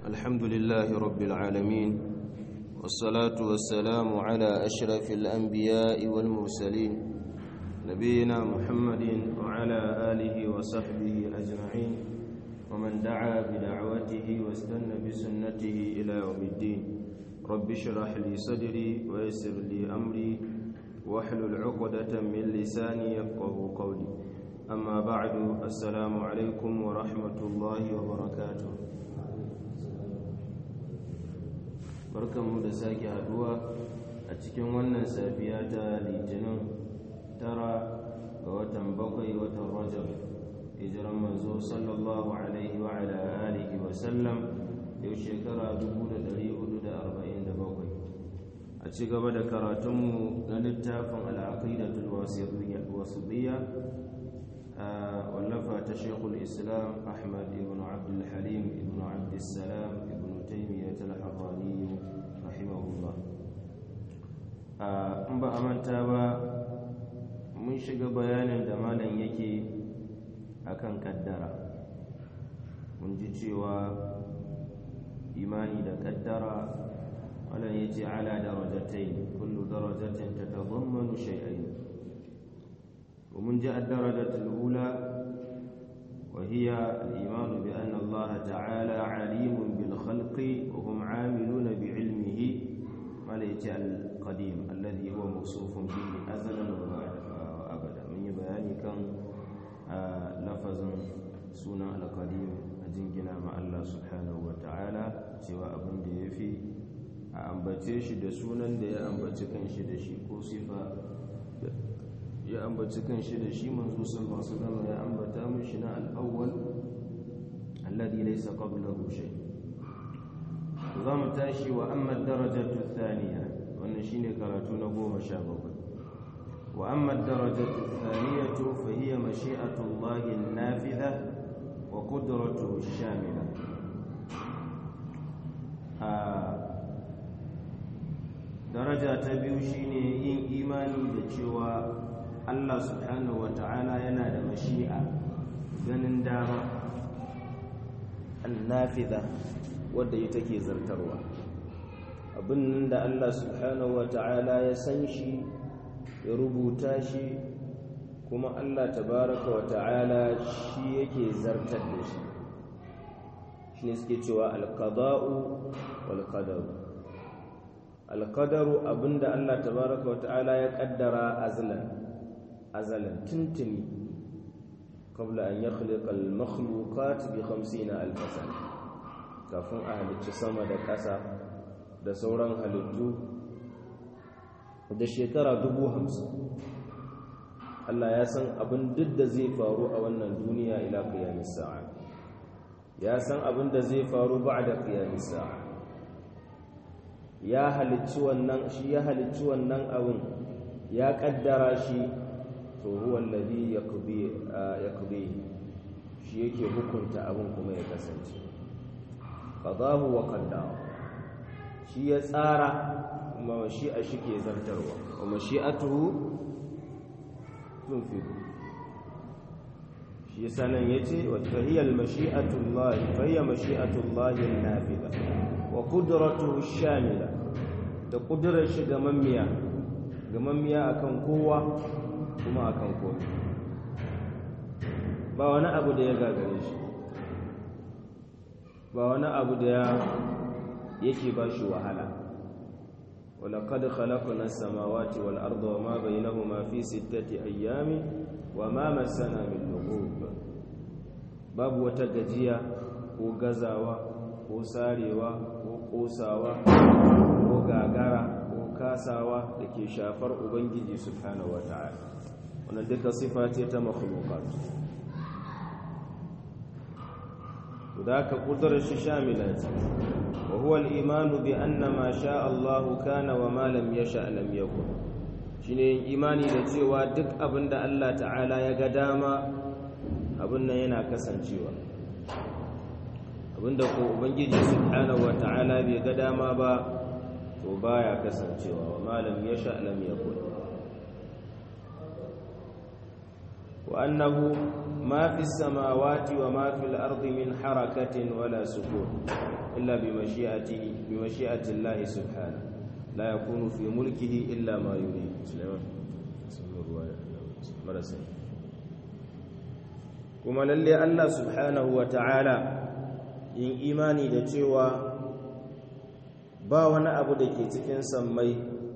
الحمد لله رب العالمين والصلاة والسلام على أشرف الأنبياء والمرسلين نبينا محمد وعلى آله وصحبه أجمعين ومن دعا بدعوته واستنى بسنته إلى يوم الدين رب اشرح لي صدري ويسر لي أمري واحلل عقدة من لساني يفقه قولي أما بعد السلام عليكم ورحمة الله وبركاته barkanmu da sake haduwa a cikin wannan safiya ta litinin tara ga watan bakwai watan rajab hijiran manzo sallallahu alaihi wa ala alihi wa sallam yau shekara 1447 a ci gaba da karatunmu na littafin al'aqidatul wasitiyya wallafa ta shekul islam ahmad ibn abdul halim ibn abdussalam ibn taimiyyat al-harrani rahimahullah in ba a manta ba mun shiga bayanin da malam yake akan kaddara mun ji cewa imani da kaddara malam ya ce ala darajatai kullu darajatin ta tazammanu shay'ain ومن جاء الدرجة الأولى وهي الإيمان بأن الله تعالى عليم بالخلق وهم عاملون بعلمه ملك القديم الذي هو موصوف به أزلا وأبدا من بيان كان لفظ سنة القديم أجنجنا مع الله سبحانه وتعالى سوى أبن ديفي a ambace shi da sunan da ya ambaci kan shi da shi ko sifa ya ambaci kan shi da shi manzo sallallahu alaihi wasallam ya ambata mishi na al-awwal alladhi laysa qablahu shay za mu tashi wa amma ad-darajatu ath-thaniya wannan shine karatu na 17 wa amma ad-darajatu ath-thaniyatu fa hiya mashi'atu Allah an-nafidha wa qudratuhu ash-shamila daraja ta biyu shine yin imani da cewa Allah subhanahu wa ta'ala yana da mashi'a ganin dama annafida wadda ita ke zartarwa abin da Allah subhanahu wa ta'ala ya san shi ya rubuta shi kuma Allah tabaraka wa ta'ala shi yake zartar da shi shi ne suke cewa alqada'u wal qadaru alqadaru abinda Allah tabaraka wa ta'ala ya kaddara azlan azalan tuntuni qabla an yakhliqa al-makhluqat bi 50 alf sana kafin a halicci sama da ƙasa da sauran halittu da shekara dubu hamsin Allah ya san abin duk da zai faru a wannan duniya ila qiyamis sa'a ya san abin da zai faru ba'da qiyamis sa'a ya halicci wannan shi ya halicci wannan abin ya kaddara shi to huwa alladhi yaqdi yaqdi shi yake hukunta abin kuma ya kasance qadahu wa qaddara shi ya tsara kuma mashi'a shi ke zartarwa wa mashi'atuhu tunfidu shi yasa nan yace wa tahiyal mashi'atullah fa hiya mashi'atullah an-nafida wa qudratuhu shamila da kudurar shi ga mammiya ga mammiya akan kowa kuma akan komai ba wani abu da ya gagare shi ba wani abu da ya yake ba shi wahala ولقد خلقنا السماوات والأرض وما بينهما في ستة أيام وما مسنا من لغوب باب وتججيا ko gazawa ko sarewa ko kosawa ko gagara ko kasawa da ke shafar ubangiji subhanahu wata'ala wannan duka sifa ce ta makhluqat da ka kudurar shi shamila ce wa huwa al-imanu bi anna ma sha Allah kana wa ma lam yasha lam yakun shine imani da cewa duk abinda Allah ta'ala ya ga dama abin nan yana kasancewa abinda ko ubangiji subhanahu wa ta'ala bai ga dama ba to baya kasancewa wa ma lam yasha lam yakun wa annahu ما في السماوات وما في الأرض من حركة ولا سكون إلا بمشيئته بمشيئة الله سبحانه لا يكون في ملكه إلا ما يريد سليمان kuma lalle Allah subhanahu wa ta'ala yin imani da cewa ba wani abu da ke cikin sammai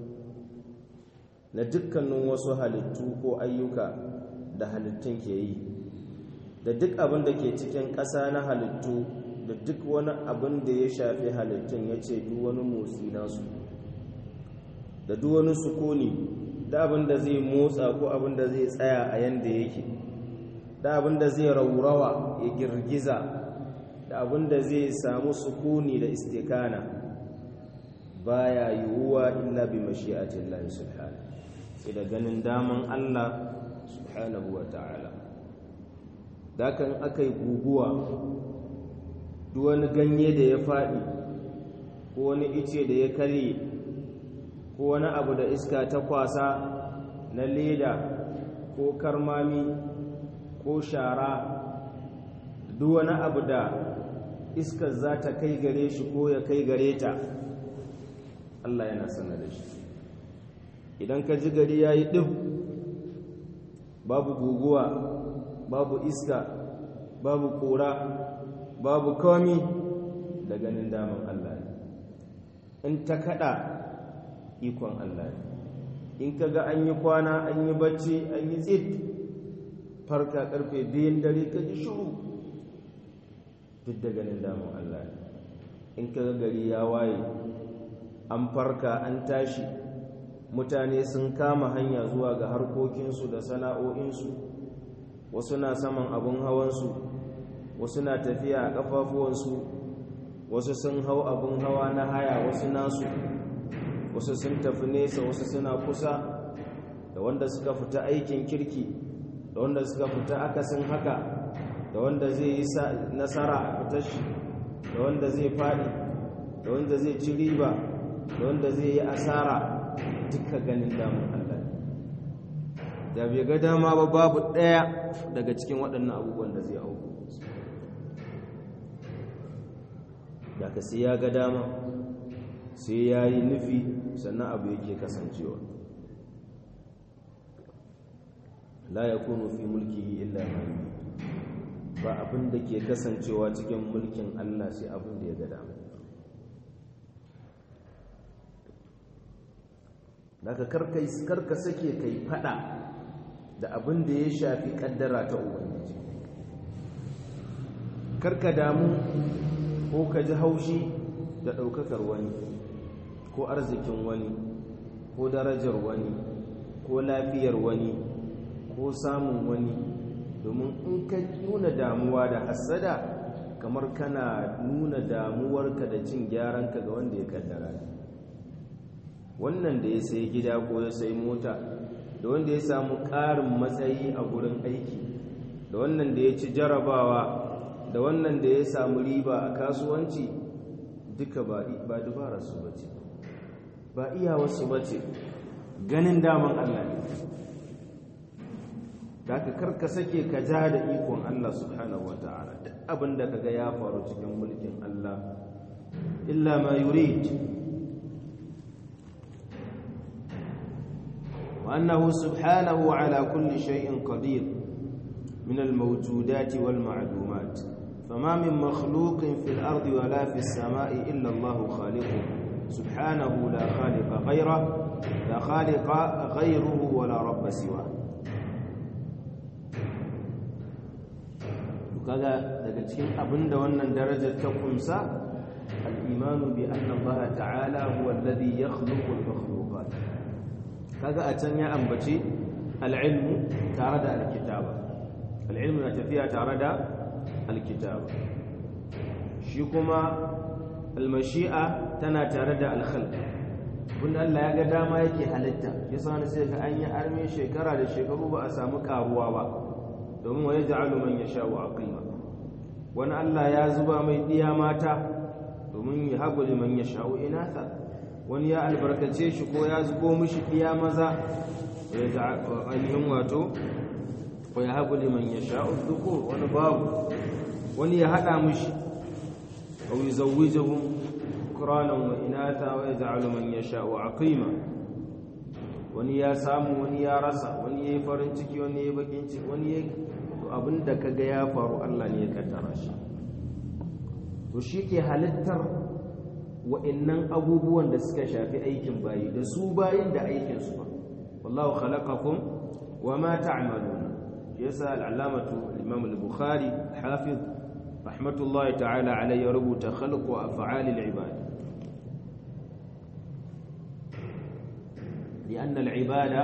na dukkanin wasu halittu ko ayyuka da halittun ke yi da duk abin da ke cikin ƙasa na halittu da duk wani abin da ya shafi halittun ya ce duk wani motsi nasu da duk wani sukuni da abin da zai motsa ko abin da zai tsaya a yanda yake da abin da zai raurawa ya girgiza da abin da zai samu sukuni da istikana baya yiwuwa illa bi mashi'atin Allah subhanahu sai da ganin daman Allah subhanahu wa ta'ala dakan akai guguwa duk wani ganye da ya faɗi ko wani ice da ya karye ko wani abu da iska ta kwasa na leda ko karmami ko shara duk wani abu da iskar za ta kai gare shi ko ya kai gare ta Allah yana sanar da shi idan ka ji gari ya yi ɗin babu guguwa babu iska babu ƙura babu komi da ganin daman Allah ne in ta kaɗa ikon Allah ne in ka ga an yi kwana an yi bacci an yi tsit farka karfe biyun dare ka ji shuru duk da ganin damun Allah ne in ka gari ya waye an farka an tashi mutane sun kama hanya zuwa ga harkokinsu da sana'o'insu wasu na saman abin hawansu wasu na tafiya a ƙafafuwansu wasu sun hau abin hawa na haya wasu nasu wasu sun tafi nesa wasu suna kusa da wanda suka fita aikin kirki da wanda suka fita akasin haka da wanda zai yi nasara a fitar shi da wanda zai faɗi da wanda zai ci riba da wanda zai yi asara duka ganin damun Allah da bai ga dama ba babu ɗaya daga cikin waɗannan abubuwan da zai auku da ka sai ya ga dama sai ya yi nufi sannan abu yake kasancewa la ya kunu fi mulkihi illa ma ba abin da ke kasancewa cikin mulkin Allah sai abin da ya ga dama daga karka sake kai fada da abin da ya shafi kaddara ta ubangiji karka damu ko ka ji haushi da ɗaukakar wani ko arzikin wani ko darajar wani ko lafiyar wani ko samun wani domin in ka nuna damuwa da hasada kamar kana nuna damuwarka da cin gyaranka ga wanda ya kaddara wannan da ya sai gida ko ya sai mota da wanda ya samu ƙarin matsayi a gurin aiki da wannan da ya ci jarabawa da wannan da ya samu riba a kasuwanci duka ba dubararsu ba ce ba iyawarsu ba ce ganin daman Allah ne da ka karka sake ka ja da ikon Allah subhanahu wa ta'ala duk abin da kaga ya faru cikin mulkin Allah illa ma yurid wa annahu subhanahu ala kulli shay'in qadir min al-mawjudat wal ma'lumat فما من مخلوق في الأرض ولا في السماء إلا الله خالقه سبحانه لا خالق غيره لا خالق غيره ولا رب سواه kaga daga cikin abinda wannan darajar ta kumsa al-imanu bi anna Allah ta'ala huwa alladhi yakhluqu al-makhluqat kaga a can ya ambaci al-ilmu tare da al-kitaba al-ilmu na tafiya tare da al-kitaba shi kuma al-mashi'a tana tare da al-khalq wanda Allah ya ga dama yake halitta yasa ne sai ga an yi arme shekara da shekaru ba a samu karuwa ba domin wa yaj'alu man yasha'u aqima wani Allah ya zuba mai diya mata domin ya hagu liman yasha'u inatha wani ya albarkace shi ko ya zubo mishi diya maza ya ainihin wato wa yahabu liman yasha'u dhukur wani babu wani ya hada mushi aw yuzawwijuhum quranan wa inatha wa yaj'alu man yasha'u aqima wani ya samu wani ya rasa wani yayi farin ciki wani yayi bakin ciki wani yayi to abinda kaga ya faru Allah ne ya kaddara shi to shi ke halittar wa'annan abubuwan da suka shafi aikin bayi da su bayin da aikin su ba wallahu khalaqakum wama ta'malun yasa al-allamatu al-imam al-bukhari hafiz rahmatullahi ta'ala alayhi rubuta khalqu af'al al-ibad لأن العبادة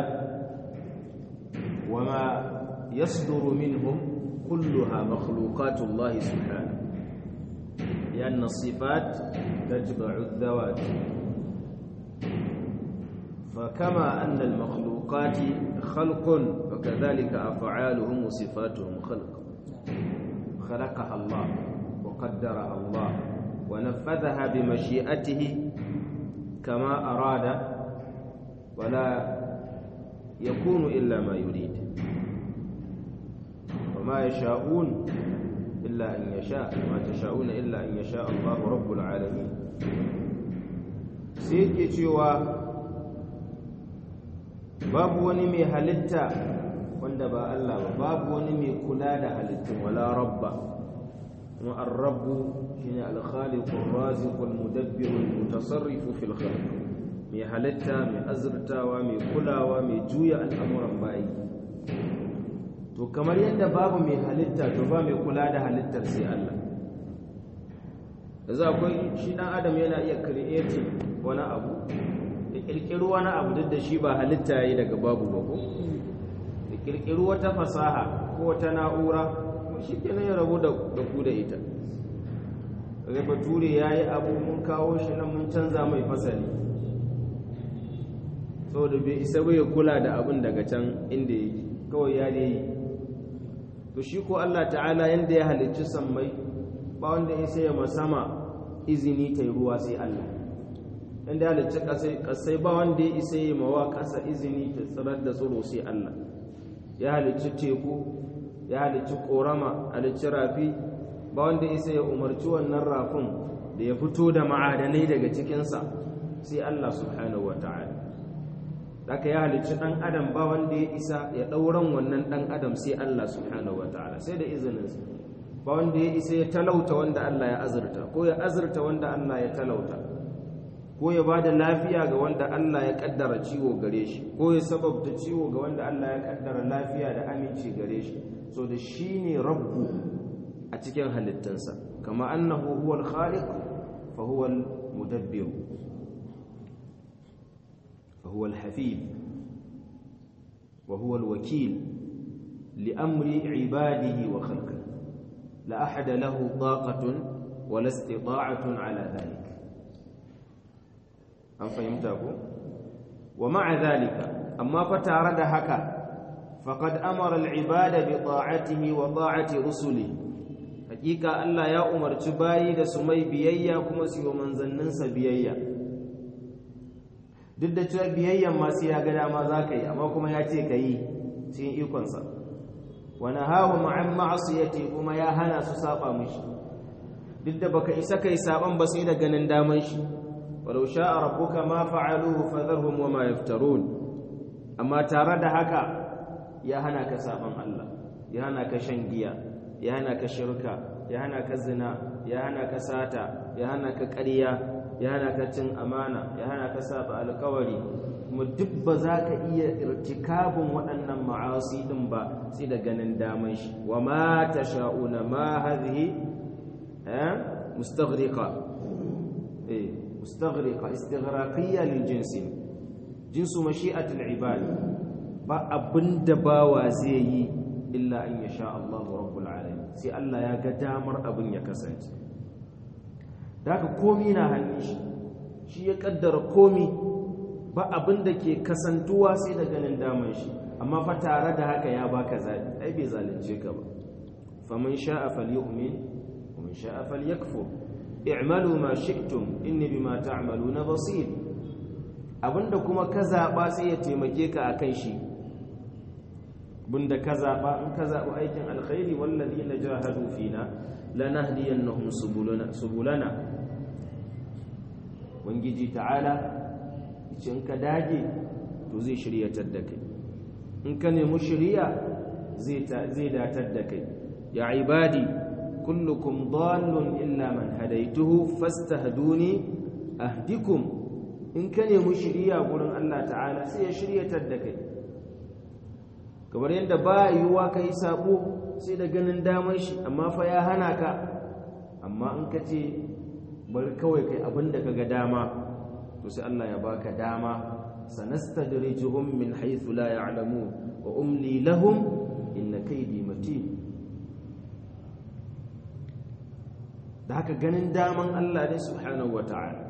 وما يصدر منهم كلها مخلوقات الله سبحانه لأن الصفات تتبع الذوات فكما أن المخلوقات خلق فكذلك أفعالهم وصفاتهم خلق خلقها الله وقدرها الله ونفذها بمشيئته كما أراد ولا يكون إلا ما يريد وما يشاءون إلا أن يشاء ما تشاءون إلا أن يشاء الله رب العالمين سيكي cewa babu wani mai halitta wanda ba Allah ba babu wani mai kula da halittun wala rabba kuma ar-rabbu shine al-khaliq ar-raziq al-mudabbir al-mutasarrif fi al-khalq mai halitta mai azurtawa mai kulawa mai juya al'amuran bayi to kamar yadda babu mai halitta to ba mai kula da halittar sai Allah yanzu akwai shi dan adam yana iya creating wani abu ya kirkiri wani abu duk da shi ba halitta yayi daga babu ba ko ya kirkiri wata fasaha ko wata na'ura shi kenan ya rabu da ku da ita kaga bature yayi abu mun kawo shi nan mun canza mai fasali saboda bai isa bai kula da abin daga can inda yake kawai ya ne to shi ko Allah ta'ala yanda ya halicci sammai ba wanda ya sai ma sama izini ta ruwa sai Allah yanda ya halicci kasai ba wanda ya isa ya mawa kasa izini ta tsirar da tsiro sai Allah ya halicci teku ya halicci korama halicci rafi ba wanda ya isa ya umarci wannan rafin da ya fito da ma'adanai daga cikinsa sai Allah subhanahu wa ta'ala Daka ya halicci ɗan adam ba wanda ya isa ya ɗauran wannan ɗan adam sai Allah subhanahu wa ta'ala sai da izininsa ba wanda ya isa ya talauta wanda Allah ya azurta ko ya azurta wanda Allah ya talauta ko ya ba da lafiya ga wanda Allah ya ƙaddara ciwo gare shi ko ya sababta ciwo ga wanda Allah ya ƙaddara lafiya da aminci gare shi so da shi ne rabbu a cikin halittansa kama annahu huwal khaliq fa huwal mudabbir فهو الحفيظ وهو الوكيل لأمر عباده وخلقه لا أحد له طاقة ولا استطاعة على ذلك أم فهمته ومع ذلك أما فتارد هكا فقد أمر العباد بطاعته وطاعة رسله حقيقة ألا يا أمر تبايد سمي بيئيا كما سيو منزننس بيئيا duk da cewa biyayyan masu ya ga dama za ka yi amma kuma ya ce ka yi cikin ikonsa wani hawa ma'an ma'asiyati kuma ya hana su saba mishi duk da baka isa kai saban ba sai da ganin daman shi walau sha'a rabbuka ma fa'aluhu fadharhum wa ma yaftarun amma tare da haka ya hana ka saban Allah ya hana ka shan giya ya hana ka shirka ya hana ka zina ya hana ka sata ya hana ka ƙarya ya hana ka cin amana ya hana ka saba alkawari kuma duk ba za ka iya irtikabin waɗannan ma'asi ɗin ba sai da ganin daman shi wa ma ta sha'una ma hadhihi mustaghriqa eh mustaghriqa istighraqiyya lil jinsi jinsu mashi'atul ibad ba abinda bawa zai yi illa an yasha Allah rabbul alamin sai Allah ya ga damar abin ya kasance da haka komi na hannun shi shi ya kaddara komi ba abin da ke kasantuwa sai da ganin daman shi amma fa tare da haka ya baka zabi ai bai zalunce ka ba faman sha'a falyu'min wa man sha'a falyakfur i'malu ma shi'tum inni bima ta'maluna basir abinda kuma ka zaba sai ya taimake ka akan shi bunda ka zaɓa in ka zaɓi aikin alkhairi wallazi na jahadu fina lanahdiyannahum subulana subulana wangiji ta'ala yace in ka dage to zai shiryatar da kai in ka nemi shiriya zai zai datar da kai ya ibadi kullukum dallun illa man hadaituhu fastahduni ahdikum in ka nemi shiriya gurin Allah ta'ala sai ya shiryatar da kai kamar yadda ba yiwuwa ka yi sabo sai da ganin damar shi amma fa ya hana ka amma in ka ce bari kawai kai abin da ka ga dama to sai Allah ya baka dama sanastadrijuhum min haythu la ya'lamun wa umli lahum inna kaydi matin da haka ganin daman Allah ne subhanahu wata'ala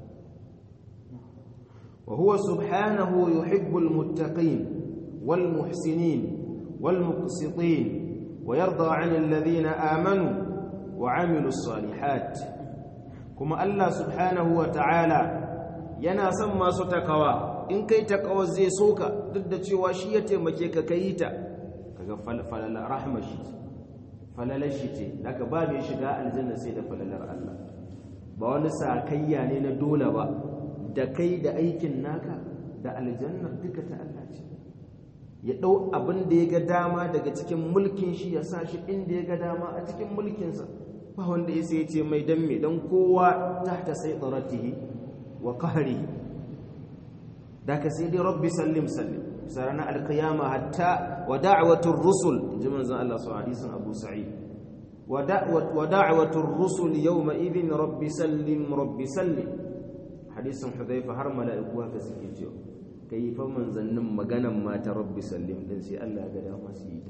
wa huwa subhanahu yuhibbul muttaqin والمحسنين والمقسطين ويرضى عن الذين آمنوا وعملوا الصالحات كما الله سبحانه وتعالى yana son masu takawa in kai takawa zai soka duk da cewa shi ya taimake ka kai ta kaga falala rahma shi falalar shi ce daga ba mai shiga aljanna sai da falalar Allah ba wani sakayya ne na dole ba da kai da aikin naka da aljannar duka ta Allah ce ya ɗau abin da ya ga dama daga cikin mulkin shi ya sa shi inda ya ga dama a cikin mulkinsa ba wanda ya sai ce mai dan me dan kowa tahta saytaratihi wa qahrihi da ka sai dai rabbi sallim sallim sarana alqiyama hatta wa da'watur rusul inji manzon Allah su hadisin Abu Sa'id wa da'wat wa da'watur rusul yawma idhin rabbi sallim rabbi sallim hadisin Hudhayfa har mala'iku haka suke cewa kai fa manzannin maganan mata rabbi sallim din sai Allah ya ga dama su yi ta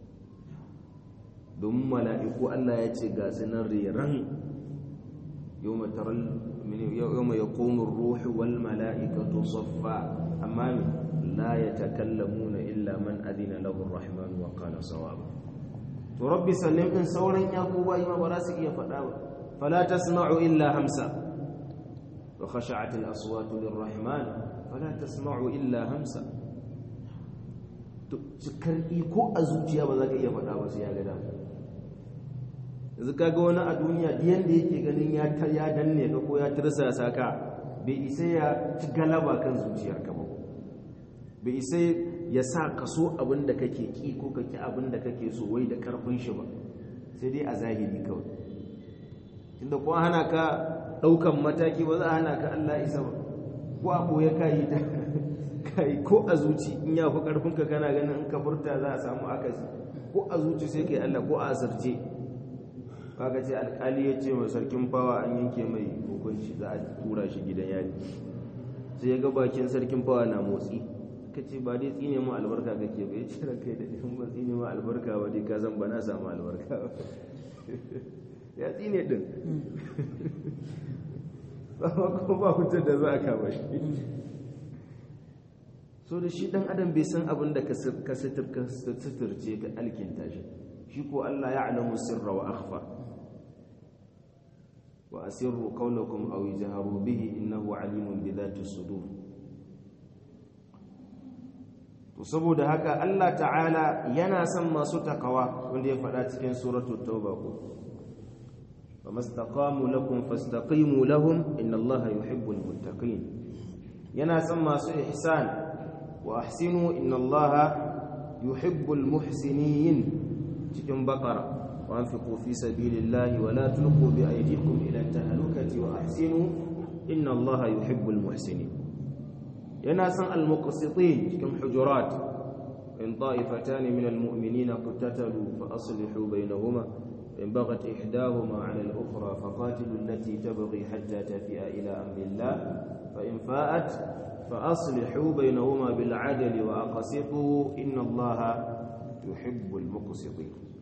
domin mala'iku Allah ya ce ga sunan riran yawma taral yawma yaqumu ar-ruhu wal mala'ikatu saffa amma la yatakallamuna illa man adina lahu ar-rahman wa qala sawaba to rabbi sallim din sauran yakuba yi ma ba za su iya faɗa ba fala tasma'u illa hamsa wa khashi'at al-aswatu lir-rahman fala tasma'u illa hamsa to cikar iko a zuciya ba za ka iya faɗa ba sai ya ga dama yanzu kaga wani a duniya diyan da yake ganin ya ta ya danne ka ko ya tirsasa ka bai isa ya ci galaba kan zuciyarka ba bai isa ya sa ka so abin da kake ki ko ka ki abin da kake so wai da karfin shi ba sai dai a zahiri kawai tunda ko hana ka daukan mataki ba za a hana ka Allah isa ba ko a boye kai ta kai ko a zuci in ya fi karfin ka kana ganin in ka furta za a samu akasi ko a zuci sai kai Allah ko a asirce kaga ce alkali ya ce mai sarkin fawa an yanke mai hukunci za a tura shi gidan yari sai ya ga bakin sarkin fawa na motsi ka ce ba dai tsine mu albarka kake ba ya ce ranka da in ba tsine mu albarka ba dai ka zan ba na samu albarka ba ya tsine din amma kuma ba hujjar da za a kama shi so da shi dan adam bai san abin da ka suturce ka alkinta shi shi ko Allah ya alamu sirra wa akhfa wa asirru qawlakum aw ijharu bihi innahu alimun bi dhati sudur to saboda haka Allah ta'ala yana son masu takawa wanda ya faɗa cikin suratul tauba ko famastaqamu lakum fastaqimu lahum inna Allaha yuhibbul muttaqin yana son masu ihsan wa ahsinu inna Allaha yuhibbul muhsinin cikin bakara wa anfiqu fi sabilillahi wa la tulqu bi aydikum ila tahlukati wa ahsinu inna allaha yuhibbul muhsinin yana san al muqsitin cikin hujurat in ta'ifatan min al mu'minina qatatalu fa aslihu bainahuma in baghat ihdahuma 'ala al ukhra faqatilu allati tabghi hatta tafi'a ila amri allah fa in fa'at fa aslihu bainahuma bil 'adli wa aqsitu inna allaha yuhibbul muqsitin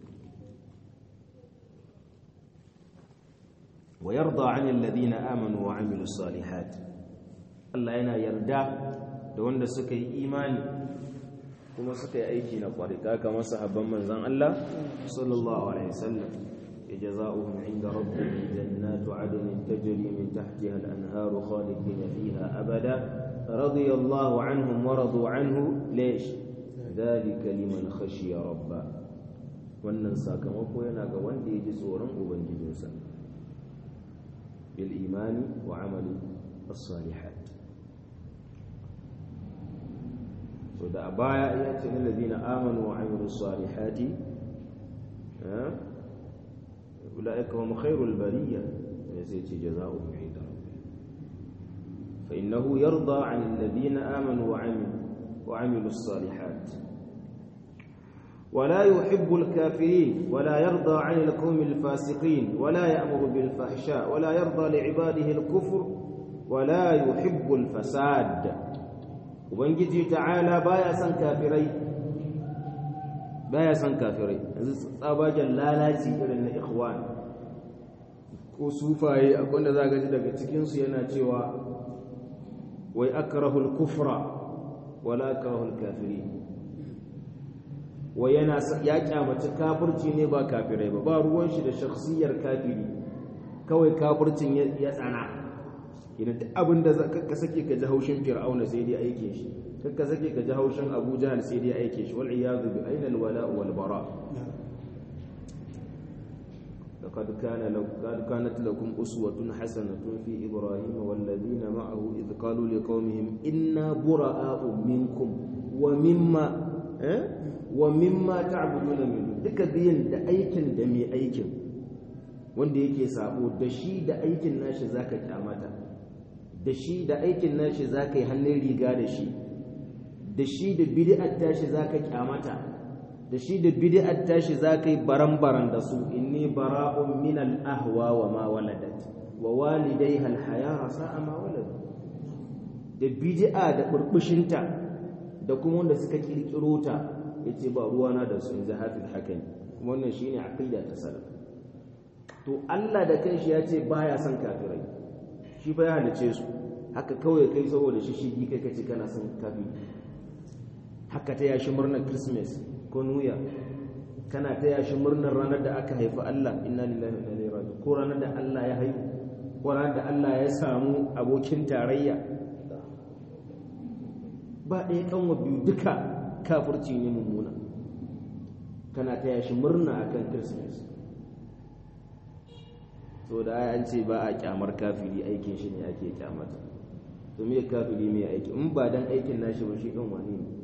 ويرضى عن الذين آمنوا وعملوا الصالحات الله yana yarda da wanda suka yi imani kuma suka yi aiki na kwarika kamar sahabban manzon Allah sallallahu alaihi wasallam jazaohum inda rabbihim jannatu adnin tajri min tahtiha al-anhar khalidin fiha abada radiyallahu anhum wa radu anhu ليش dhalika liman khashiya rabba wannan sakamako yana ga wanda ya ji tsoron ubangijinsa bil imani wa amali as-salihat so da a baya ya ce na ladina amanu wa amilu salihati ulaika hum khairul bariyya ya sai ce jazaohum inda fa innahu yarda 'an alladhina amanu wa amilu wa amilu salihat ولا يحب الكافرين ولا يرضى عن القوم الفاسقين ولا يأمر بالفحشاء ولا يرضى لعباده الكفر ولا يحب الفساد ubangiji ta'ala baya son kafirai baya son kafirai yanzu tsabagen lalaci irin na ikhwan ko sufaye akwai da za ji daga cikinsu yana cewa wai akrahul kufra wala akrahul kafiri wai yana ya kyamaci kafirci ne ba kafirai ba ba ruwan shi da shakhsiyar kafiri kawai kafircin ya tsana idan duk abin da ka sake ka ji haushin fir'auna sai dai aike shi ka sake ka ji haushin abu jahal sai dai aike shi wal iyadu bi ainal wala wal bara لقد كان لو كانت لكم أسوة حسنة في إبراهيم والذين معه إذ قالوا لقومهم إنا براء منكم ومما ومما تعبدون من دون duka biyan da aikin da mai aikin wanda yake sabo da shi da aikin nashi zaka kyamata da shi da aikin nashi za ka yi hannun riga da shi da shi da bid'ar tashi za ka kyamata da shi da bid'ar tashi za ka yi baran-baran da su inni bara'un min al-ahwa wa ma waladat wa walidai halhaya sa'a ma walad da bid'a da burbushinta da kuma wanda suka kirkiro ta yace ba ruwana da su inda hafiz hakan kuma wannan shine aqida ta salaf to Allah da kanshi ya ce baya son kafirai shi fa ya halice su haka kawai kai saboda shi shi kai kace kana son kafi haka ta yashi murnar christmas ko new year kana ta yashi murnar ranar da aka haifi Allah inna lillahi wa inna ilaihi raji'un ko ranar da Allah ya haihu ko ranar da Allah ya samu abokin tarayya ba ɗaya kanwa biyu duka kafirci ne mummuna kana ta yashi murna akan christmas so da an ce ba a kyamar kafiri aikin shi ne ake kyamata to me kafiri me aiki in ba dan aikin nashi ba shi dan wani ne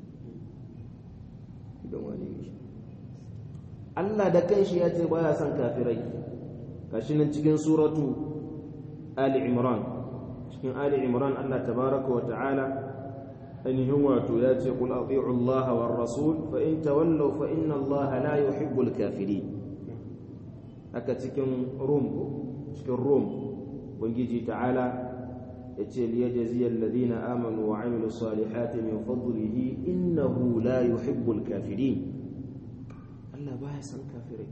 dan wani ne Allah da kanshi ya ce baya son kafirai gashi nan cikin suratu Ali Imran cikin Ali Imran Allah tabaraka wa ta'ala ainihin wato ya ce qul ati'u Allah war rasul fa in tawallaw fa inna Allah la yuhibbul kafirin haka cikin rum cikin rum ubangiji ta'ala yace liyajziyal ladina amanu wa amilu salihati min fadlihi innahu la yuhibbul kafirin Allah baya san kafirai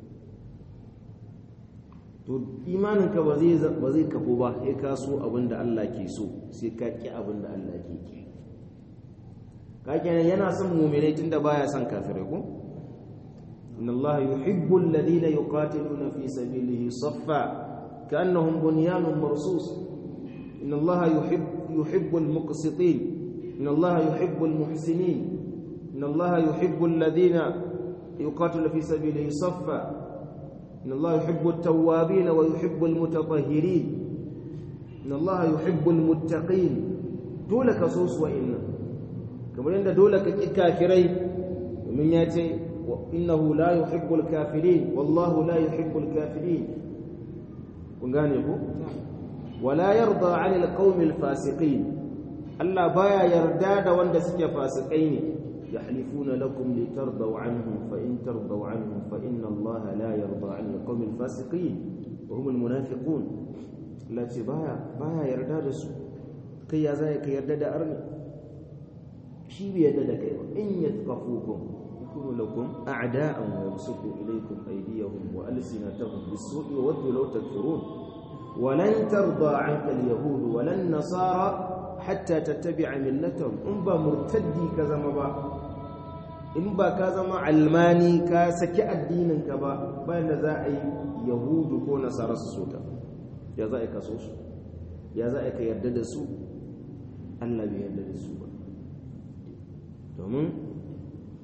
to imaninka ba zai ba zai kafu ba sai ka so abinda Allah ke so sai ka ki abinda Allah ke ki ka kenan yana son mu'minai tunda baya son kafirai ko إن الله يحب الذين يقاتلون في سبيله صفا كأنهم بنيان مرصوص إن الله يحب يحب المقسطين إن الله يحب المحسنين إن الله يحب الذين يقاتلون في سبيله صفا إن الله يحب التوابين ويحب المتطهرين إن الله يحب المتقين دولك صوص وإن كما عند دولك كافرين ومن ياتي وإنه لا يحب الكافرين والله لا يحب الكافرين ونغانيكو ولا يرضى عن القوم الفاسقين الله بايا يردا da wanda suke fasikai ne yahlifuna lakum litardaw anhum fa in tardaw anhum fa inna Allah la yarda 'an al-qawm al-fasiqin wa hum al-munafiqun lati baya baya yarda da su kai ya zai ka yarda da arni shi bai yarda da kai ba in yatqafukum يكون لكم أعداء ويبسطوا إليكم أيديهم وألسنتهم بالسوء وودوا لو تكفرون ولن ترضى عنك اليهود ولا النصارى حتى تتبع ملتهم إن با مرتدي كزما با إن با كزما علماني كسكي الدين كبا بين ذا يهود كو نصارى سوكا يا ذا كسوس يا ذا يرد سو الله بيرد سو domin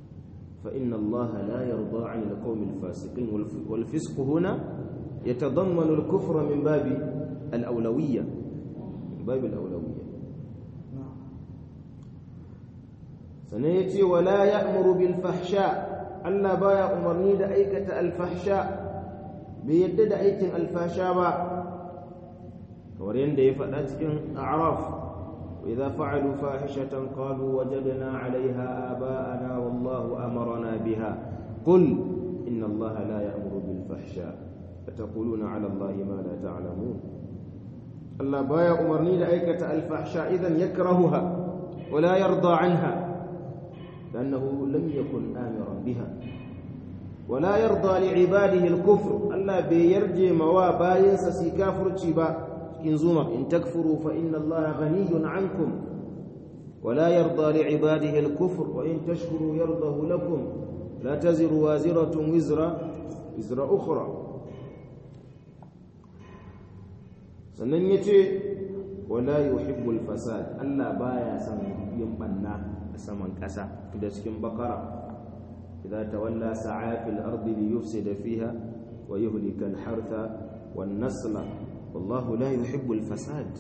فإن الله لا يرضى عن القوم الفاسقين والفسق هنا يتضمن الكفر من باب الأولوية من باب الأولوية سنيتي ولا يأمر بالفحشاء ألا بايا أمرني دا أيكة الفحشاء بيدد أيكة الفحشاء با ورين دا يفعلت أعراف وإذا فعلوا فاحشة قالوا وجدنا عليها آباءنا والله أمرنا بها قل إن الله لا يأمر بالفحشاء فتقولون على الله ما لا تعلمون الله بايا أمرني لأيكة الفحشاء إذن يكرهها ولا يرضى عنها لأنه لم يكن آمرا بها ولا يرضى لعباده الكفر الله بيرجي موا باين سسي كافر تشيبا كنزوما إن تكفروا فإن الله غني عنكم ولا يرضى لعباده الكفر وإن تشكروا يرضه لكم لا تزر وازرة وزر وزر أخرى sannan ya ce wala yuhibbul fasad Allah baya son yin banna a saman ƙasa da cikin bakara idza tawalla sa'a fil ardi li yufsida fiha wa yuhlika al hartha wan nasla wallahu la yuhibbul fasad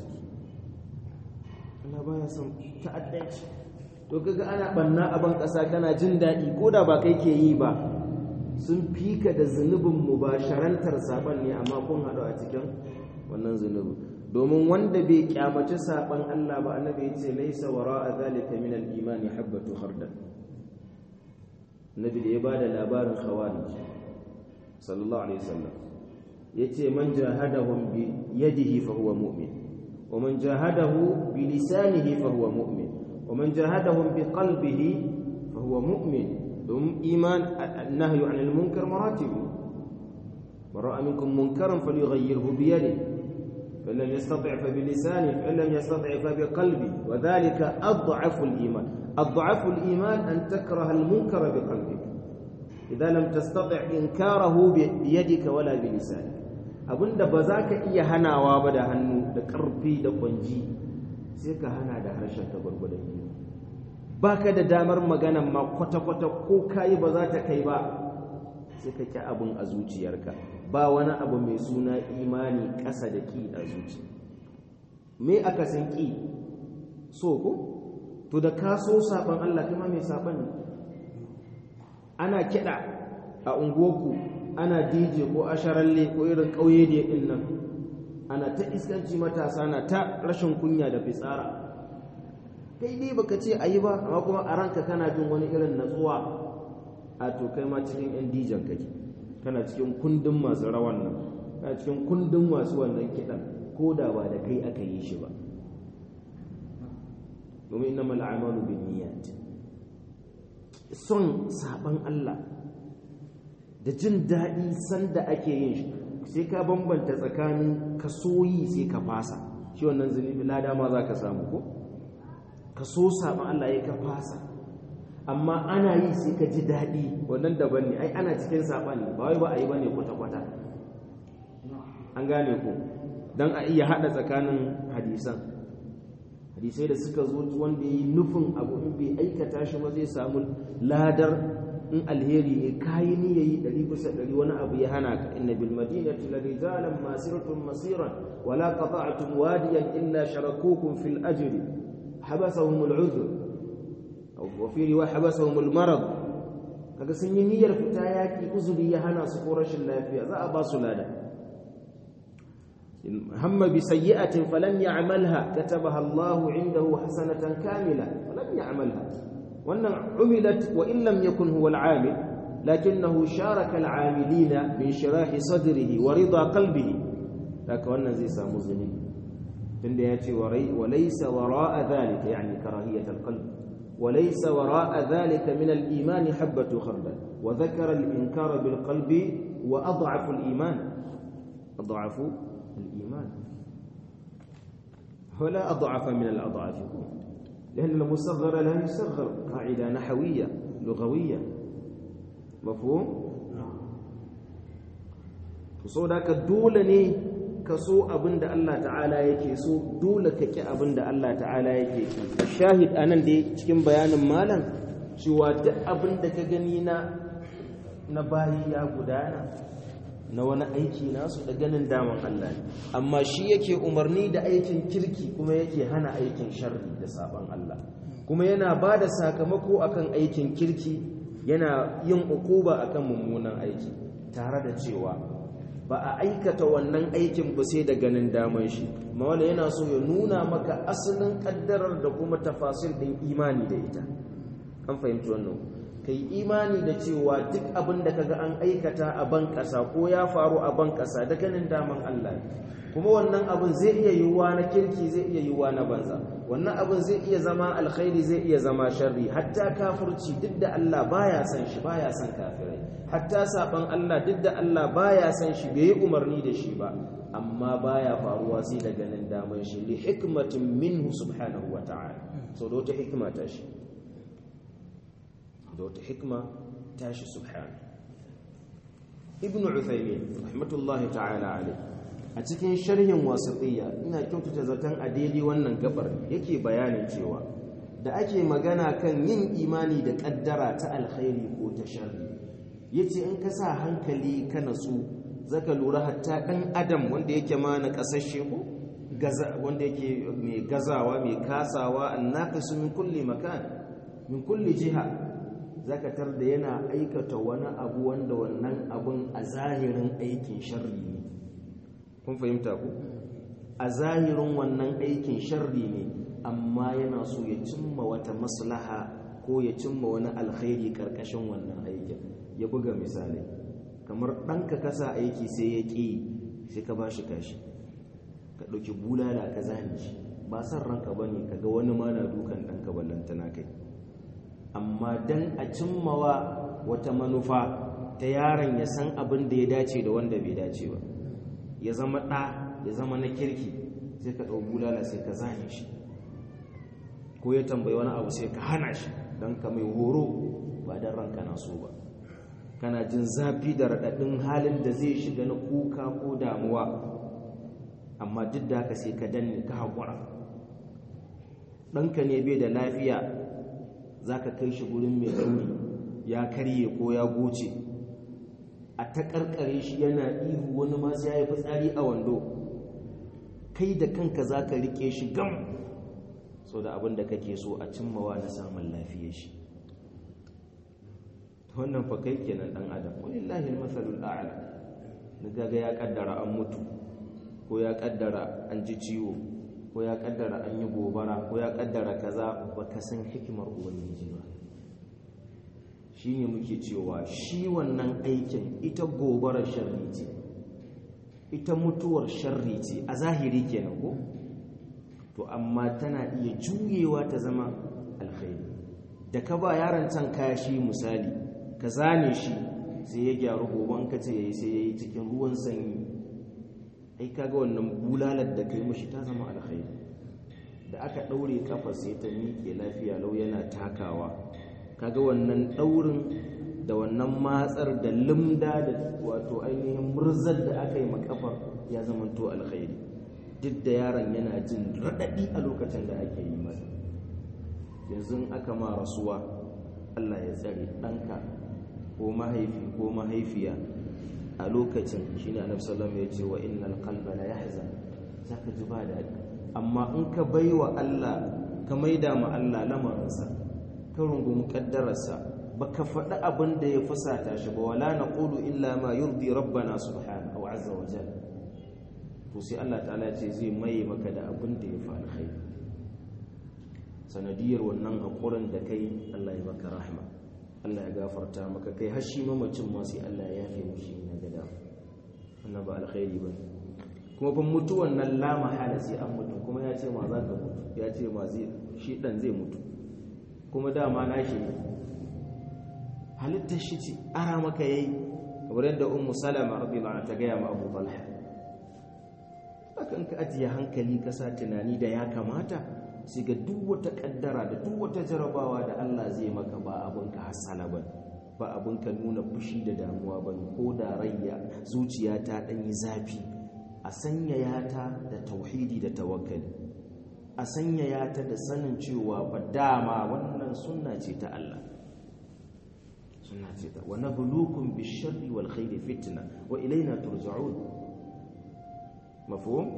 Allah baya son ta'addanci to kaga ana banna a ban ƙasa kana jin daɗi ko da ba kai ke yi ba sun fika da zunubin mubasharantar saban ne amma kun haɗu a cikin wannan zunubi domin wanda bai kyamaci saban Allah ba annabi ya ce laisa wara'a zalika min al-imani habatu khardal nabi da ya bada labarin khawarij sallallahu alaihi wasallam yace man jahadahum bi yadihi fa huwa mu'min wa man jahadahu bi lisanihi fa huwa mu'min wa man jahadahum bi qalbihi fa huwa mu'min dum iman an-nahyu 'anil munkar maratib من رأى منكم منكرا فليغيره بيده فإن لم يستطع فبلسانه فإن لم يستطع فبقلبه وذلك أضعف الإيمان أضعف الإيمان أن تكره المنكر بقلبك إذا لم تستطع إنكاره بيدك ولا بلسانك abinda ba za ka iya hanawa ba da hannu da ƙarfi da kwanji sai ka hana da harshen ka gwargwadon yi ba ka da damar maganan ma kwata-kwata ko kayi ba za ta kai ba sai ka ƙi abin a zuciyarka ba wani abu mai suna imani ƙasa da ƙi a zuci me aka san ƙi so ko to da ka so saɓon Allah kuma mai saɓon ne ana kiɗa a unguwarku ana dj ko asharalle ko irin ƙauye da ɗin nan ana ta iskanci matasa na ta rashin kunya da fitsara kai dai baka ce a yi ba amma kuma a ranka kana jin wani irin natsuwa a to kai ma cikin yan dijan kake kana cikin kundin masu rawan nan kana cikin kundin masu wannan kiɗan ko da ba da kai aka yi shi ba domin inna mal a'malu bin niyyat son saban Allah da jin daɗi sanda ake yin shi sai ka bambanta tsakanin ka soyi sai ka fasa shi wannan zunubi lada ma za ka samu ko ka so saban Allah ya ka fasa amma ana yi sai ka ji daɗi wannan daban ne ai ana cikin saɓan ne ba wai ba a yi ba ne kwata-kwata an gane ku don a iya haɗa tsakanin hadisan hadisai da suka zo wanda ya yi nufin abu in bai aikata shi ba zai samu ladar in alheri ne kayi ni yayi ɗari bisa ɗari wani abu ya hana ka inna bil madinati la rijalan masiratun masiran wala qata'tum wadiyan illa sharakukum fil ajri habasahum al udhr وفي رواية حبسهم المرض kaga sun yi niyyar fita yaki uzuri ya hana su ko rashin lafiya za a ba su lada hamma bi sayyi'atin falam ya'malha katabaha Allahu 'indahu hasanatan kamila falam ya'malha wannan umilat wa in lam yakun huwa al-'amil lakinnahu sharaka al-'amilina min shirahi sadrihi wa rida qalbihi haka wannan zai samu zunubi tunda ya ce wa laysa wara'a dhalika yani karahiyat al-qalb وليس وراء ذلك من الإيمان حبة خردل وذكر الإنكار بالقلب وأضعف الإيمان أضعف الإيمان ولا أضعف من الأضعاف لأن المصغر لا يصغر قاعدة نحوية لغوية مفهوم؟ فصودك دولني kaso abin da Allah ta'ala yake so dole ka ki abin da Allah ta'ala yake ki shahid anan da cikin bayanin malam cewa duk abin da ka gani na na bayi ya gudana na wani aiki nasu da ganin daman Allah ne amma shi yake umarni da aikin kirki kuma yake hana aikin sharri da saban Allah kuma yana ba da sakamako akan aikin kirki yana yin ukuba akan mummunan aiki tare da cewa ba a aikata wannan aikin ba sai da ganin daman shi mawala yana so ya nuna maka asalin kaddarar da kuma tafasil din imani da ita an fahimci wannan kai imani da cewa duk abin da kaga an aikata a ban kasa ko ya faru a ban kasa da ganin daman Allah kuma wannan abin zai iya yiwuwa na kirki zai iya yiwuwa na banza wannan abin zai iya zama alkhairi zai iya zama sharri hatta kafirci duk da Allah baya san shi baya san kafirai hatta saban Allah duk da Allah baya san shi bai yi umarni da shi ba amma baya faruwa sai da ganin daman shi li hikmatin minhu subhanahu wa ta'ala so da wata hikma ta shi da wata hikma ta shi subhanahu ibn uthaymin rahmatullahi ta'ala alayhi a cikin sharhin wasiqiyya ina kyautata zaton a daidai wannan gabar yake bayanin cewa da ake magana kan yin imani da kaddara ta alkhairi ko ta sharri yace in ka sa hankali ka natsu zaka lura hatta dan adam wanda yake ma na kasashe ko gaza wanda yake mai gazawa mai kasawa annaqisu min kulli makan min kulli jiha zaka tar da yana aikata wani abu wanda wannan abun a zahirin aikin sharri ne kun fahimta ku a zahirin wannan aikin sharri ne amma yana so ya cimma wata maslaha ko ya cimma wani alkhairi karkashin wannan aikin ya buga misali kamar ɗanka kasa aiki sai ya ƙi sai ka ba shi kashi ka ɗauki bulala ka zane shi ba san ranka ba ne kaga wani ma na dukan ɗanka ballantana kai amma dan a cimmawa wata manufa ta yaron ya san abin da ya dace da wanda bai dace ba ya zama ɗa ya zama na kirki sai ka ɗau bulala sai ka zane shi ko ya tambayi wani abu sai ka hana shi don ka mai horo ba don ranka na so ba kana jin zafi da raɗaɗin halin da zai shiga na kuka ko damuwa amma duk da haka sai ka danne ka haƙura ɗanka ne bai da lafiya za ka kai shi gurin mai rauni ya karye ko ya goce a ta ƙarƙare shi yana ihu wani masu ya yi fitsari a wando kai da kanka za ka riƙe shi gam so da abin da kake so a cimmawa na samun lafiya shi wannan fa kai kenan dan adam wallahi masalul a'la daga ga ya kaddara an mutu ko ya kaddara an ji ciwo ko ya kaddara an yi gobara ko ya kaddara kaza baka san hikimar ubangiji ba shine muke cewa shi wannan aikin ita gobarar sharri ce ita mutuwar sharri ce a zahiri kenan ko to amma tana iya juyewa ta zama alkhairi da ka ba yaron can kashi misali ka zane shi sai ya gyaru goban ka ce yayi sai yayi cikin ruwan sanyi ai kaga wannan bulalar da kai mishi ta zama alkhairi da aka daure kafa sai ta miƙe lafiya lau yana takawa kaga wannan daurin da wannan matsar da limda da wato ainihin murzar da aka yi makafar ya zama to alkhairi duk da yaron yana jin raɗaɗi a lokacin da ake yi masa yanzu aka ma rasuwa Allah ya tsare ɗanka ko mahaifi ko mahaifiya a lokacin shi ne annabi sallallahu ya ce wa innal qalba la yahzan zaka ji ba daɗi amma in ka baiwa Allah ka maida ma Allah lamarinsa ka rungumi kaddararsa baka faɗi abin da ya fusata shi ba wala naqulu illa ma yurdi rabbana subhanahu wa azza wa jalla to sai Allah ta'ala ce zai maye maka da abin da ya fi alkhairi sanadiyar wannan haƙurin da kai Allah ya maka rahma Allah ya gafarta maka kai har shi mamacin ma sai Allah ya yafe mushi na gada wannan ba alkhairi ba kuma ban mutuwan nan la mahala sai an mutu kuma ya ce ma za ka mutu ya ce ma zai shi dan zai mutu kuma dama na shi ne halittar shi ce ara maka yayi kamar yadda ummu salama radiyallahu anha ta gaya ma abu talha akan ka ajiye hankali ka sa tunani da ya kamata sai ga duk wata kaddara da duk wata jarabawa da Allah zai maka ba abin ka hasala ba ba abin ka nuna fushi da damuwa ba ko da rayya zuciya ta dan yi zafi a sanyaya ta da tauhidi da tawakkali a sanyaya ta da sanin cewa ba dama wannan sunna ce ta Allah sunna ce ta wa nabluukum bish-sharri wal khairi fitna wa ilayna turja'un mafhum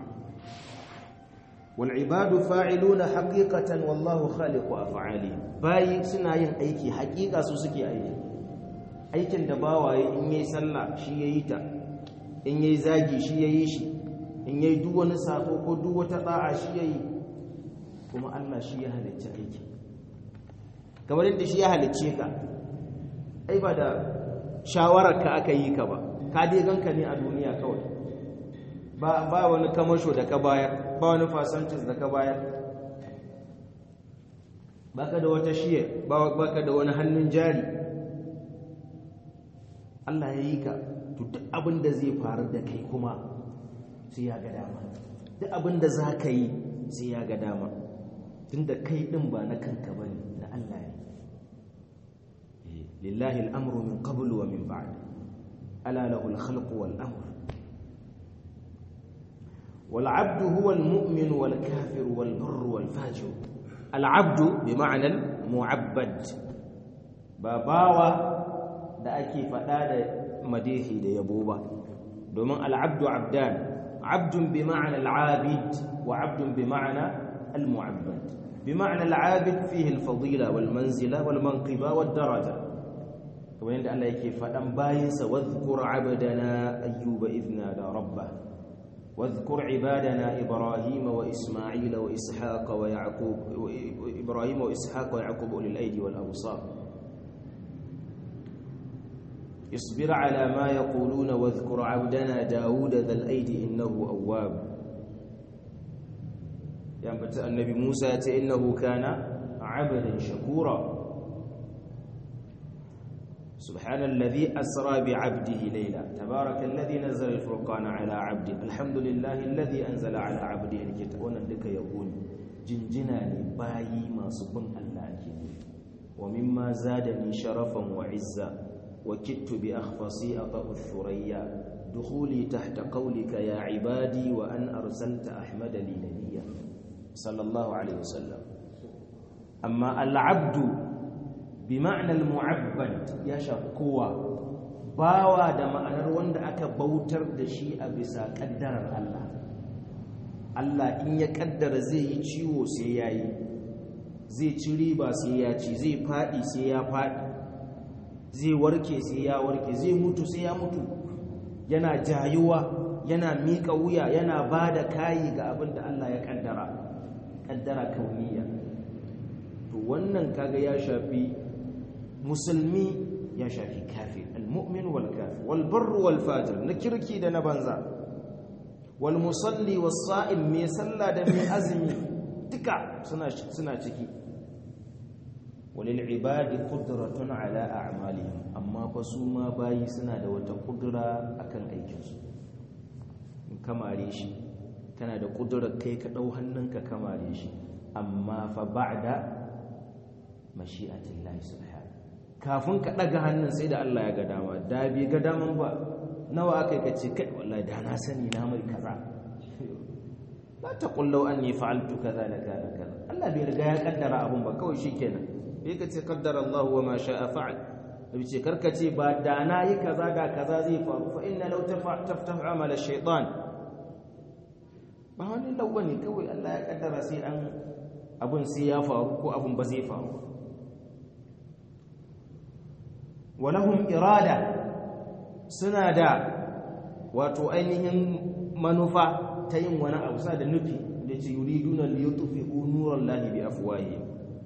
wal ibadu fa'iluna haqiqatan wallahu khaliqu af'alihim bayi suna yin aiki haqiqa su suke aiki aikin da bawaye in yayi sallah shi yayi ta in yayi zagi shi yayi shi in yayi duk wani sako ko duk wata da'a shi yayi kuma Allah shi ya halicci aiki kamar yadda shi ya halicce ka ai ba da shawarar ka aka yi ka ba ka dai ganka ne a duniya kawai ba ba wani kamasho da ka bayar ba wani fasantis da ka bayar baka da wata shiye baka da wani hannun jari Allah ya yi ka to duk abin da zai faru da kai kuma sai ya ga dama duk abin da za ka yi sai ya ga dama tunda kai din ba na kanka ba ne na Allah ne lillahi al'amru min qablu wa min ba'd ala lahu al-khalqu wal amr wal 'abdu huwa al-mu'min wal kafir wal barr wal fajir al 'abdu bi ma'na al-mu'abbad ba bawa da ake fada da madihi da yabo ba domin al-'abdu 'abdan 'abdun bi ma'na al-'abid wa 'abdun bi ma'na المعبد بمعنى العابد فيه الفضيلة والمنزلة والمنقبة والدرجة كما عند الله كيف فدان باينس واذكر عبدنا أيوب إذ نادى ربه واذكر عبادنا إبراهيم وإسماعيل وإسحاق ويعقوب إبراهيم وإسحاق ويعقوب أولي الأيدي والأبصار اصبر على ما يقولون واذكر عبدنا داود ذا الأيدي إنه أواب ينبت النبي موسى إنه كان عبدا شكورا سبحان الذي أسرى بعبده ليلا تبارك الذي نزل الفرقان على عبده الحمد لله الذي أنزل على عبده الكتاب ونندك يقول جنجنا باي ما سبن الله ومما زادني شرفا وعزا وكدت بأخفصي أطأ الثريا دخولي تحت قولك يا عبادي وأن أرسلت أحمد لي نبيا صلى الله عليه وسلم أما العبد بمعنى المعبد يا شقوة باوا da ma'anar wanda aka bautar da shi a bisa kaddarar Allah Allah in ya kaddara zai yi ciwo sai ya yi zai ci riba sai ya ci zai faɗi sai ya faɗi zai warke sai ya warke zai mutu sai ya mutu yana jayuwa yana miƙa wuya yana ba da kayi ga abin da Allah ya kaddara kaddara kauniya to wannan kaga ya shafi musulmi ya shafi kafir almu'min wal kafir wal barr wal fajir na kirki da na banza wal musalli was sa'im mai sallah da mai azumi duka suna suna ciki walil ibadi qudratun ala a'malihim amma fa su ma bayi suna da wata kudura akan aikinsu in kamare shi kana da kudurar kai ka dau hannunka kamare shi amma fa ba'da mashi'atillahi subhanahu kafin ka daga hannun sai da Allah ya ga dama da bai ga daman ba nawa akai ka ce kai wallahi da na sani na mai kaza la taqul law anni fa'altu kaza la kana kaza Allah bai riga ya kaddara abun ba kawai shikenan bai ka ce kaddara Allah wa ma sha'a fa'al bai ce karka ce ba da na yi kaza ga kaza zai faru fa inna law taftahu amala shaytan ba wani lawa ne kawai Allah ya kaddara sai an abun sai ya faru ko abun ba zai faru walahum irada suna da wato ainihin manufa ta yin wani abu sa da nufi da ce yuriduna liyutfi'u nurallahi bi afwahihim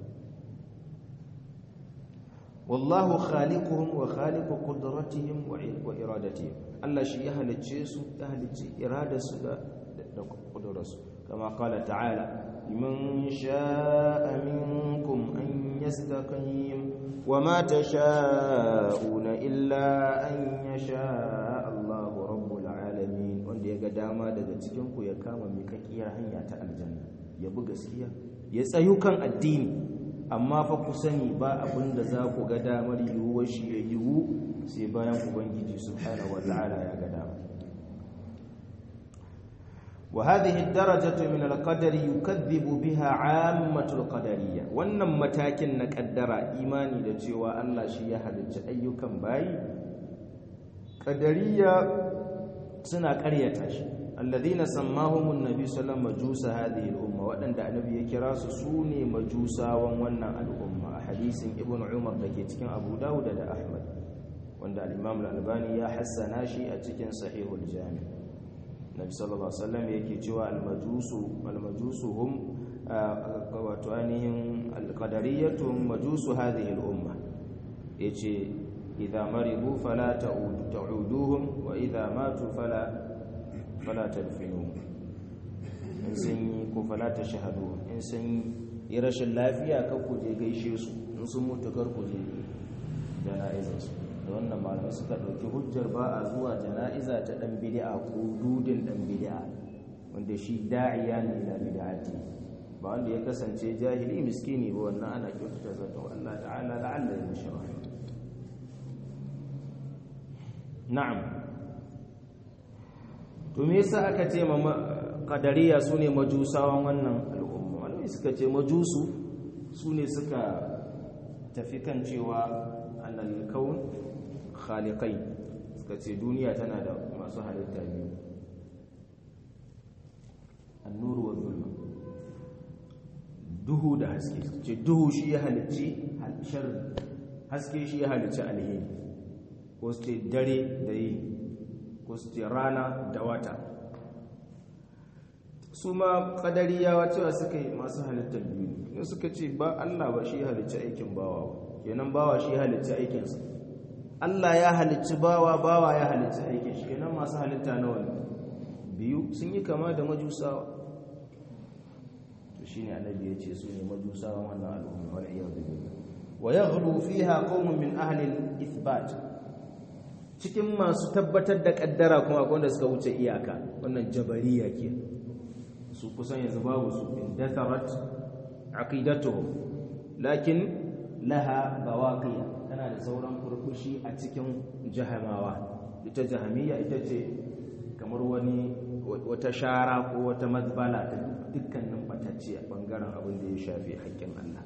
wallahu khaliquhum wa khaliqu qudratihim wa iradatihim Allah shi ya halicce su ya halicce iradarsu da da kudurarsu kama qala ta'ala liman sha'a minkum an yastaqim وما تشاءون إلا أن يشاء الله رب العالمين wanda ya ga dama daga cikin ku ya kama mikakkiyar hanya ta aljanna ya bi gaskiya ya tsayu kan addini amma fa ku sani ba abin da za ku ga damar yiwuwar shi ya yiwu sai bayan ubangiji subhanahu wata'ala ya ga dama وهذه الدرجة من القدر يكذب بها عامة القدرية wannan matakin na kaddara imani da cewa Allah shi ya halicci ayyukan bayi qadariya suna ƙaryata shi alladhina sammahumun nabi sallallahu majusa hadhihi al-umma wadanda annabi ya kira su sune majusawan wannan al'umma a hadisin ibnu umar dake cikin abu dawud da ahmad wanda al-imam al-albani ya hassana shi a cikin sahihul jami' nabi sallallahu alaihi wasallam yake cewa al-majusu al-majusu hum wato ainihin al-qadariyatu majusu hadhihi al-umma yace idza maridu fala ta'uduhum wa idza matu fala fala tadfinuhum in sun yi ko fala tashhadu in sun yi rashin lafiya ka ku je gaishe su in sun mutu kar ku je jana'izar su da wannan malamai suka ɗauki hujjar ba a zuwa jana'iza ta ɗan bid'a ko dudin ɗan bid'a wanda shi da'iya ne ila bid'ati ba wanda ya kasance jahili miskini ba wannan ana kyautata zato Allah ta'ala la'alla ya mishi na'am to me yasa aka ce ma qadariya sune majusawan wannan al'umma wanda suka ce majusu sune suka tafi kan cewa annal kaun khaliqai suka ce duniya tana da masu halitta biyu annuru wa zulma duhu da haske ce duhu shi ya halicci shar haske shi ya halicci alheri ko su ce dare da yi ko su ce rana da wata su ma kadariyawa cewa suka yi masu halittar biyu ne suka ce ba Allah ba shi ya halicci aikin bawa ba kenan bawa shi ya halicci aikinsa Allah ya halicci bawa bawa ya halicci aikin shi kenan masu halitta nawa ne biyu sun yi kama da majusawa to shine annabi ya ce su ne majusawa wannan al'umma wal iyad billah wa yaghlu fiha qaumun min ahli al-ithbat cikin masu tabbatar da kaddara kuma akwai wanda suka wuce iyaka wannan jabariya ke su kusan yanzu babu su indatharat aqidatuhum lakin laha bawaqiya tana da sauran kurkushi a cikin jahamawa ita jahamiyya ita ce kamar wani wata shara ko wata mazbala ta dukkanin batacce a bangaren abin da ya shafi haƙƙin Allah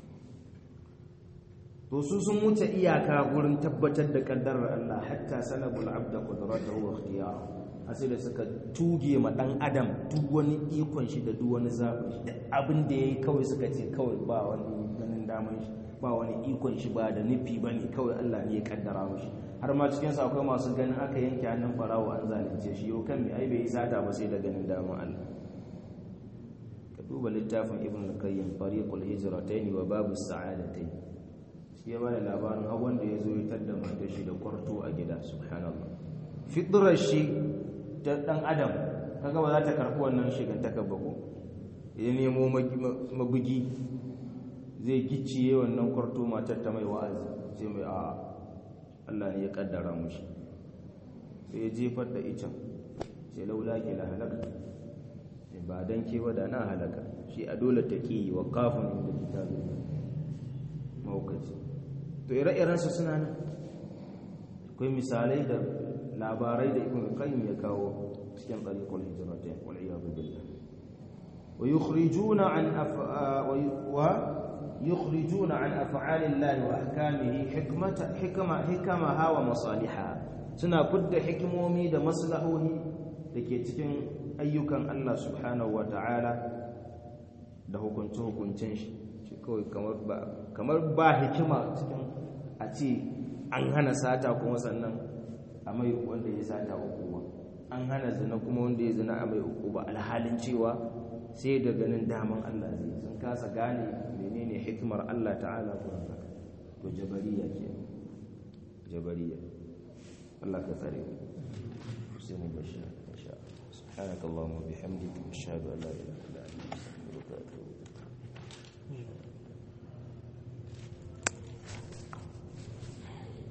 to su sun wuce iyaka gurin tabbatar da kaddarar Allah hatta salabul abda qudratahu wa ikhtiyarahu asai da suka tuge ma dan adam duk wani ikon shi da duk wani zabin shi duk abin da yayi kawai suka ce kawai ba wani ganin daman shi ba wani ikon shi ba da nufi bane kawai Allah ne ya kaddara mishi har ma cikin sa akwai masu ganin aka yanke hannun farawo an zalunce shi yau kan me ai bai sata ba sai da ganin daman Allah ka duba littafin ibn al-qayyim tariqul hijratayn wa babus sa'adatayn shi ya bada labarin har wanda ya zo ya tadda matar shi da kwarto a gida subhanallah fitrar shi ta dan adam kaga ba za ta karbi wannan shigantakar ba ko ya nemo mabugi zai gicciye wannan kwarto matar ta mai wa'azi sai mai a Allah ne ya kaddara mushi sai ya jefar da icen sai laula ke la halaka ba dan ke ba da na halaka shi a dole ta ki wa kafin inda kitabin maukaci to ire-irensu suna nan akwai misalai da labarai da ibn qayyim ya kawo cikin tariqul hijratain wal iyad billah wa yukhrijuna an wa yukhrijuna an af'ali Allah wa ahkamihi hikmata hikma hikamaha wa masaliha suna fudda hikimomi da maslahohi dake cikin ayyukan Allah subhanahu wa ta'ala da hukunce hukuncin shi kawai kamar ba hikima cikin a ce an hana sata kuma sannan a mai wanda ya sata hukuma an hana zina kuma wanda ya zina a mai hukuma alhalin cewa sai da ganin daman Allah zai sun kasa gane menene hikimar Allah ta'ala kuma haka to jabariya ke jabariya Allah ka tsare mu sai mu bashi insha Allah subhanakallahumma bihamdika ashhadu an la ilaha illa anta astaghfiruka wa atubu